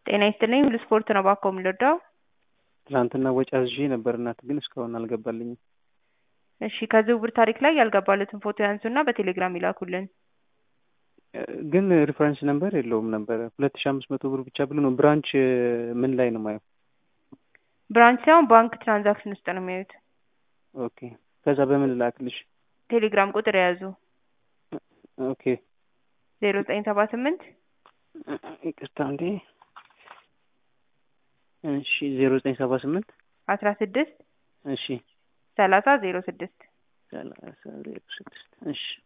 ጤና ይስጥልኝ ሁሉ ስፖርት ነው ባኮ የምንወደው። ትናንትና ወጪ አዝዤ ነበር እናት ግን እስካሁን አልገባልኝም። እሺ ከዝውውር ታሪክ ላይ ያልገባለትን ፎቶ ያንሱና በቴሌግራም ይላኩልን። ግን ሪፈረንስ ነምበር የለውም ነበረ ሁለት ሺ አምስት መቶ ብር ብቻ ብሎ ነው። ብራንች ምን ላይ ነው ማየው? ብራንች ሳይሆን ባንክ ትራንዛክሽን ውስጥ ነው የሚያዩት። ኦኬ ከዛ በምን ላክልሽ? ቴሌግራም ቁጥር የያዙ ኦኬ ዜሮ ዘጠኝ ሰባ ስምንት ይቅርታ እንዴ እሺ ዜሮ ዘጠኝ ሰባ ስምንት አስራ ስድስት እሺ ሰላሳ ዜሮ ስድስት ሰላሳ ዜሮ ስድስት እሺ